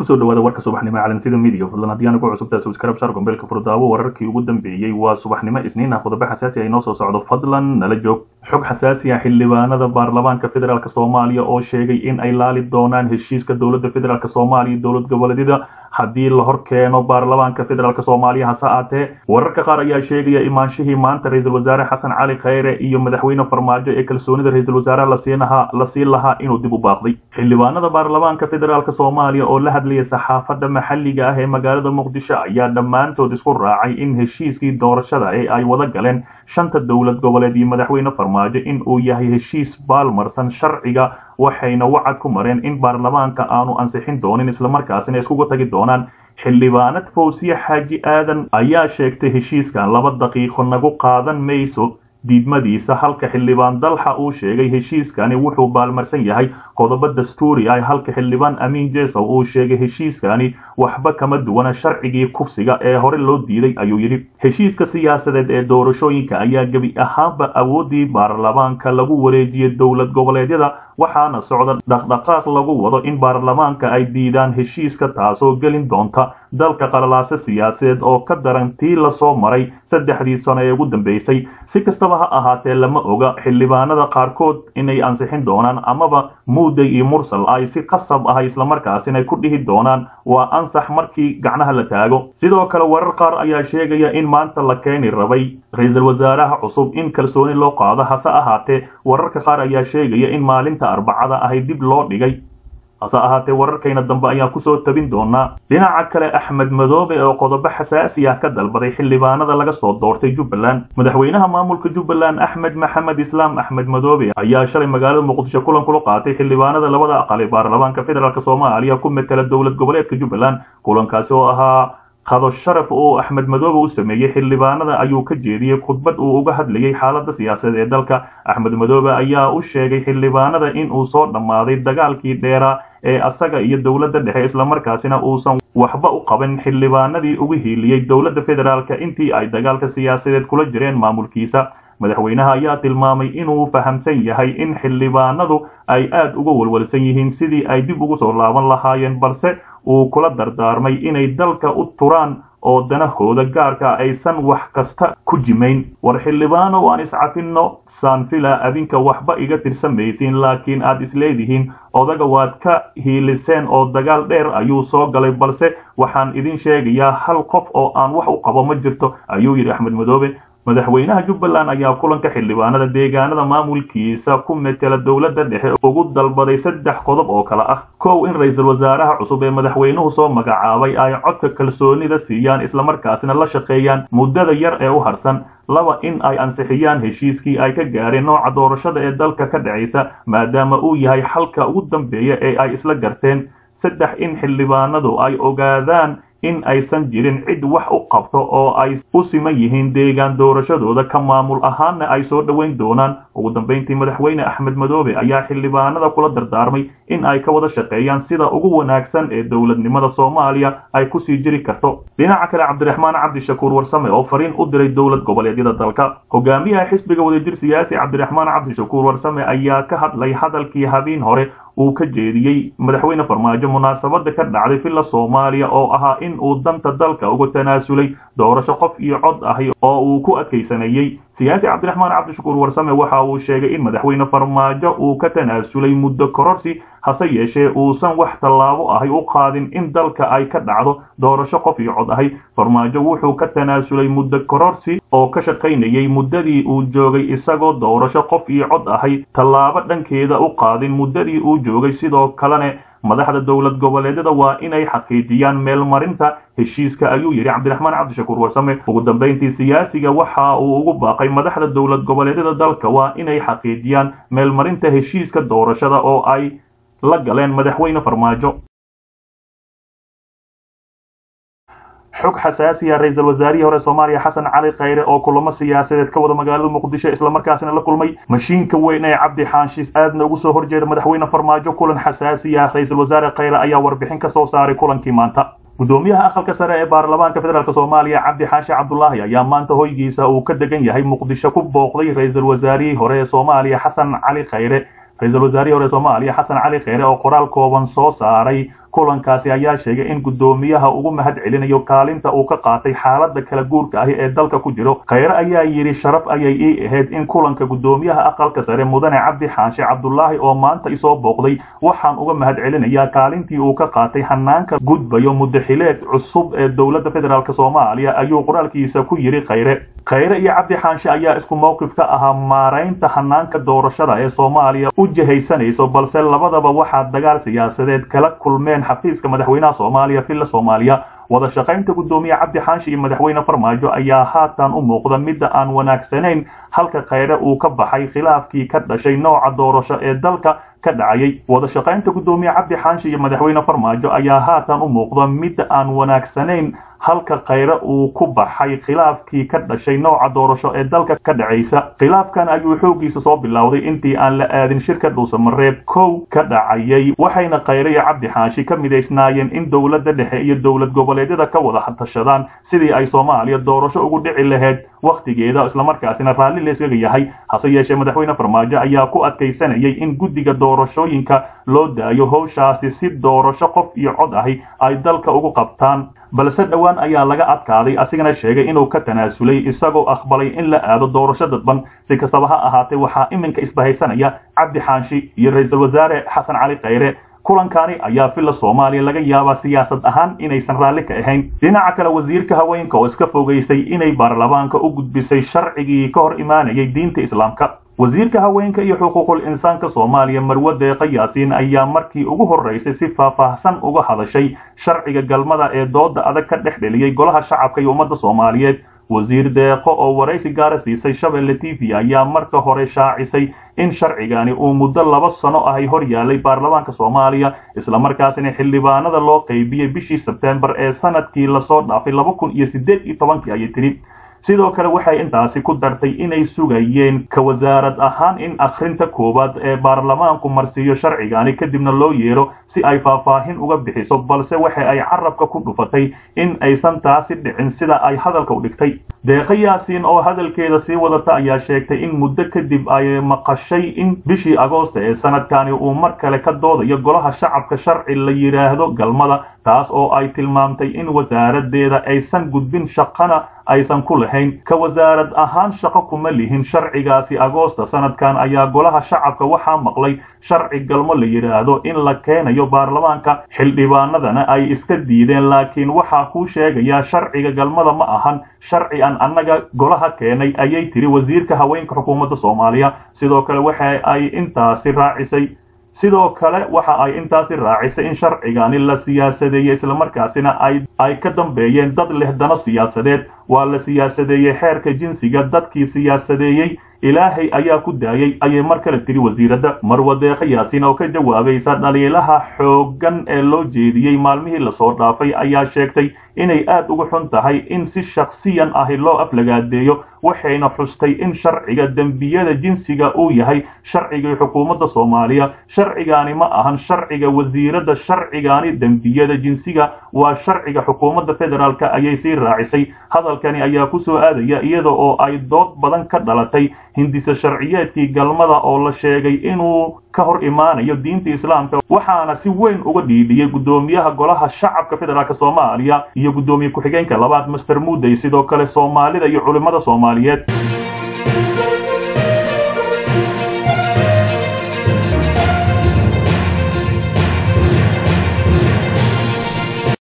kusoo dhawaada warka subaxnimo calansida midiga fadlan haddii aan ugu cusubtahay subscribe shar gombeelka furdaawo wararkii ugu dambeeyey waa subaxnimo isniin ah qodobo xasaasi ah inoo soo socdo fadlan nala joog xog xasaasi ah xildhibaanada baarlamaanka federaalk soomaaliya oo sheegay in ay laali doonaan heshiiska dowladda federaalk soomaaliya dowlad goboleedyada haddii la hor keeno baarlamaanka federaalk soomaaliya hase aatee wararka qaar ayaa sheegaya imaanshihii maanta ra-iisul wasaare xasan cali khayre iyo madaxweyne farmaajo ee kalsoonida ra-iisul wasaaraha lasiinaha la siin lahaa inuu dib u baaqday xildhibaanada baarlamaanka federaalk soomaaliya oo la hadlaya saxaafadda maxalliga ah ee magaalada muqdisho ayaa dhammaantood isku raacay in heshiiskii doorashada ee ay wada galeen shanta dowlad goboleed iyo madaxweyne farmaajo in uu yahay heshiis baalmarsan sharciga waxayna wacad ku mareen in baarlamaanka aanu ansixin doonin islamarkaasina iskugu tagi doonaan xildhibaanad fawsiye xaaji aadan ayaa sheegtay heshiiskan laba daqiiqo nagu qaadan mayso diidmadiisa halka xildhibaan dalxa uu sheegay heshiiskani wuxuu baalmarsan yahay qodobo dastuuri ah halka xildhibaan amiin jesow uu sheegay heshiiskani waxba kama duwana sharcigii kufsiga ee hore loo diiday ayuu yidhi heshiiska siyaasadeed ee doorashooyinka ayaa gebi ahaanba awoodii baarlamaanka lagu wareejiyey dowlad goboleedyada waxaana socda dhaqdhaqaaq lagu wado in baarlamaanka ay diidaan heshiiska taasoo gelin doonta dalka qalalaase siyaasadeed oo ka daran tii lasoo maray saddexdii sano ee ugu dambeysay si kastaba ha ahaatee lama oga xildhibaanada qaarkood inay ansixin doonaan amaba muuday iyo mursal ay si qasab ah islamarkaasina ku dhihi doonaan waa ansax markii gacnaha la taago sidoo kale warar qaar ayaa sheegaya in maanta la keeni rabay ra-iisul wasaaraha cusub in kalsooni loo qaado hase ahaatee wararka qaar ayaa sheegaya in maalinta arbacada ahay dib loo dhigay hase ahaatee wararkayna dambe ayaan kusoo tabin doonaa dhinaca kale axmed madoobe oo qodobo xasaasi ah ka dalbaday xildhibaanada laga soo doortay jubbaland madaxweynaha maamulka jubbaland axmed maxamed islaam axmed madoobe ayaa shalay magaalada muqdisho kulan kula qaatay xildhibaanada labada aqal ee baarlamaanka federaalk soomaaliya ku metela dowlad goboleedka jubbaland kulankaasi oo ahaa qado sharaf oo axmed madoobe u sameeyey xildhibaanada ayuu ka jeediyey khudbad uu uga hadlayay xaaladda siyaasadeed ee dalka axmed madoobe ayaa u sheegay xildhibaanada in uu soo dhammaaday dagaalkii dheeraa ee asaga iyo dowladda dhexe islamarkaasina uusan waxba u qaban xildhibaanadii ugu hiiliyey dowladda federaalka intii ay dagaalka siyaasadeed kula jireen maamulkiisa madaxweynaha ayaa tilmaamay inuu fahamsan yahay in xildhibaanadu ay aad uga walwalsan yihiin sidii ay dib ugu soo laaban lahaayeen balse uu kula dardaarmay inay dalka u turaan oo danahooda gaarka aysan wax kasta ku jimayn war xildhibaano aan iscafinno saanfila adinka waxba iga tirsamaysiin laakiin aad isleedihiin odaga waad ka hiiliseen oo dagaal dheer ayuu soo galay balse waxaan idin sheegayaa hal qof oo aan wax u qabo ma jirto ayuu yidhi axmed madoobe madaxweynaha jubbaland ayaa kulanka xildhibaanada deegaanada maamulkiisa ku metela dowladda dhexe ugu dalbaday saddex qodob oo kale ah kow in ra-iisul wasaaraha cusub ee madaxweynuhu soo magacaabay ay codka kalsoonida siiyaan islamarkaasina la shaqeeyaan muddada yar ee u harsan laba in ay ansixiyaan heshiiskii ay ka gaareen nooca doorashada ee dalka ka dhacaysa maadaama uu yahay xalka ugu dambeeya ee ay isla garteen saddex in xildhibaanadu ay ogaadaan in aysan jirin cid wax u qabto oo ay u siman yihiin deegaan doorashadooda ka maamul ahaanna ay soo dhoweyn doonaan ugu dambayntii madaxweyne axmed madoobe ayaa xildhibaanada kula dardaarmay in ay ka wada shaqeeyaan sida ugu wanaagsan ee dowladnimada soomaaliya ay kusii jiri karto dhinaca kale cabdiraxmaan cabdishakuur warsame oo fariin u diray dowlad goboleedyada dalka hogaamiyaha xisbiga wadajir siyaasi cabdiraxmaan cabdishakuur warsame ayaa ka hadlay hadalkii habeen hore uu ka jeediyey madaxweyne farmaajo munaasabada ka dhacday villa soomaaliya oo ahaa in uu danta dalka uga tanaasulay doorasho qof iyo cod ahi oo uu ku adkaysanayey siyaasi cabdiraxmaan cabdishakuur warsame waxa uu sheegay in madaxweyne farmaajo uu ka tanaasulay muddo kororsi hase yeeshee uusan wax tallaabo ahi u qaadin in dalka ay ka dhacdo doorasho qof iyo cod ahi farmaajo wuxuu ka tanaasulay muddo kororsi oo ka shaqaynayay muddadii uu joogay isagoo doorasho qof iyo cod ahi tallaabo dhankeeda u qaadin muddadii uu joogay sidoo kalene madaxda dowlad goboleedyada waa inay xaqiijiyaan meelmarinta heshiiska ayuu yidhi cabdiraxmaan cabdishakuur warsame ugu dambayntii siyaasiga waxa uu ugu baaqay madaxda dowlad goboleedyada dalka waa inay xaqiijiyaan meelmarinta heshiiska doorashada oo ay la galeen madaxweyne farmaajo xog xasaasiya ra-iisul wasaarihii hore soomaaliya xasan cali khayre oo kulamo siyaasadeed ka wada magaalada muqdisho islamarkaasina la kulmay mashiinka weyn ee cabdi xaanshiis aadna ugu soo horjeeda madaxweyne farmaajo kulan xasaasiya ra-iisul wasaare khayre ayaa warbixin ka soo saaray kulankii maanta gudoomiyaha aqalka sare ee baarlamaanka federaalk soomaaliya cabdi xaashi cabdulaahi ayaa maanta hoygiisa uu ka degan yahay muqdisho ku booqday ra-iisul wasaarihii hore ee soomaaliya xasan cali khayre ra-iisul wasaarihii hore soomaaliya xasan cali kheyre oo qoraal kooban soo saaray kulankaasi ayaa sheegay in guddoomiyaha ugu mahad celinayo kaalinta uu ka qaatay xaalada kala guurka ahi ee dalka ku jiro khayre ayaa yidhi sharaf ayay ii ahayd in kulanka guddoomiyaha aqalka sare mudane cabdi xaashi cabdulaahi oo maanta isoo booqday waxaan uga mahad celinayaa kaalintii uu ka qaatay hanaanka gudbayo mudaxileed cusub ee dowladda federaalk soomaaliya ayuu qoraalkiisa ku yidhi khayre khayre iyo cabdi xaanshe ayaa isku mowqif ka ahaa maaraynta hanaanka doorashada ee soomaaliya u jihaysanayso balse labadaba waxaa dagaal siyaasadeed kala kulmeen xafiiska madaxweynaha soomaaliya villa soomaaliya wada shaqaynta guddoomiye cabdi xaashi iyo madaxweyne farmaajo ayaa haatan u muuqda midda aan wanaagsanayn halka khayre uu ka baxay khilaafkii ka dhashay nooca doorasho ee dalka ka dhacayay wada shaqaynta guddoomiye cabdi xaashi iyo madaxweyne farmaajo ayaa haatan u muuqda midda aan wanaagsanayn halka khayre uu ku baxay khilaafkii ka dhashay nooca doorasho ee dalka ka dhacaysa khilaafkan ayuu xoogiisa soo bilowday intii aan la aadin shirka dhuusamareeb kow ka dhacayay waxayna khayre iyo cabdi xaashi ka midaysnaayeen in dowladda dhexe iyo dowlad goboleedyada ka wada tashadaan sidii ay soomaaliya doorasho ugu dhici lahayd wakhtigeeda islamarkaasina raalli layskaga yahay hase yeeshee madaxweyne farmaajo ayaa ku adkaysanayay in guddiga doorashooyinka loo daayo howshaasi si doorasho qof iyo cod ahi ay dalka ugu qabtaan balse dhowaan ayaa laga adkaaday asigana sheegay inuu ka tanaasulay isagoo aqbalay in la aado doorasho dadban si kastaba ha ahaatee waxaa iminka isbahaysanaya cabdi xaanshi iyo ra-iisul wasaare xasan cali khayre kulankani ayaa villa soomaaliya laga yaabaa siyaasad ahaan inaysan raalli ka ahayn dhinaca kale wasiirka haweenka oo iska fogaysay inay baarlamaanka u gudbisay sharcigii ka hor imaanayay diinta islaamka wasiirka haweenka iyo xuquuqul insaanka soomaaliya marwe deeqa yaasiin ayaa markii ugu horraysay si faahfaahsan uga hadashay sharciga galmada ee dooda adag ka dhex dheliyey golaha shacabka iyo ummadda soomaaliyeed wasiir deeqo oo waraysi gaara siisay shabeelle t v ayaa marka hore shaacisay in sharcigani uu muddo laba sano ahay hor yaalay baarlamaanka soomaaliya islamarkaasina xildhibaanada loo qaybiyey bishii sebtembar ee sanadkii lasoo dhaafay laba kun iyo siddeed iyo tobankii ayay tidhi sidoo kale waxay intaasi ku dartay inay sugayeen ka wasaarad ahaan in akhrinta koowaad ee baarlamaanku marsiiyo sharcigani kadibna loo yeero si ay faahfaahin uga bixiso balse waxa ay carabka ku dhufatay in aysan taasi dhicin sida ay hadalka u dhigtay deeqa yaasiin oo hadalkeeda sii wadata ayaa sheegtay in muddo kadib ay maqashay in bishii agoosta ee sanadkani uu mar kale ka doodayo golaha shacabka sharci la yidhaahdo galmada taas oo ay tilmaamtay in wasaaradeeda aysan gudbin shaqana aysan ku lahayn ka wasaarad ahaan shaqo kuma lihin sharcigaasi agoosta sanadkan ayaa golaha shacabka waxaa maqlay sharci galmo la yidhaahdo in la keenayo baarlamaanka xildhibaanadana ay iska diideen laakiin waxaa kuu sheegayaa sharciga galmada ma ahan sharci aan annaga golaha keenay ayay tiri wasiirka haweenka xukuumadda soomaaliya sidoo kale waxa ay intaasi raacisay sidoo kale waxa ay intaasi raacisay in sharcigani la siyaasadeeyey islamarkaasina ay ay ka dambeeyeen dad leh dano siyaasadeed waa la siyaasadeeyey xeerka jinsiga dadkii siyaasadeeyey ilaahay ayaa ku daayey ayay mar kale tiri wasiiradda marwa deeqa yaasiin oo ka jawaabaysa dhaliilaha xooggan ee loo jeediyey maalmihii lasoo dhaafay ayaa sheegtay inay aad uga xun tahay in si shakhsiyan ahi loo aflagaadeeyo waxayna xustay in sharciga dembiyada jinsiga uu yahay sharcigii xukuumadda soomaaliya sharcigani ma ahan sharciga wasiiradda sharcigani dembiyada jinsiga waa sharciga xukuumadda federaalka ayay sii raacisay hadalkani ayaa ku soo aadaya iyada oo ay dood badan ka dhalatay hindisa sharciyeedkii galmada oo la sheegay inuu ka hor imaanayo diinta islaamka waxaana si weyn uga dhiidhiyey guddoomiyaha golaha shacabka federaalk soomaaliya iyo guddoomiye ku-xigeenka labaad master mudey sidoo kale soomaalida iyo culimmada soomaaliyeed